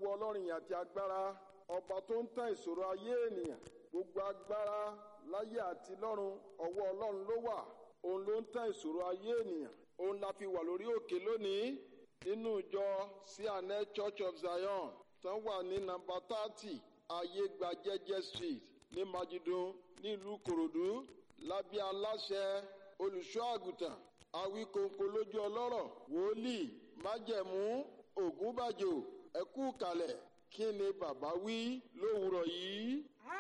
ọwọ́ ọlọ́run yìí àti agbára ọba tó ń tán ìṣòro ayé ènìyàn gbogbo agbára láyé àti lọ́run ọwọ́ ọlọ́run ló wà òun ló ń tán ìṣòro ayé ènìyàn òun la fi wà lórí òkè lónìí nínú ìjọ cna church of zion tán wà ní nàmbà thirty ayégbàjẹjẹ street ní majidun nílùú kòròdú lábẹ́ aláṣẹ olùṣọ́ àgùntàn awíkóńkó lójú ọlọ́rọ̀ wòlíì májẹ̀mú ògúnbàjò ẹ̀kú kalẹ̀ kí ni bàbá wí lówùrọ̀ yìí.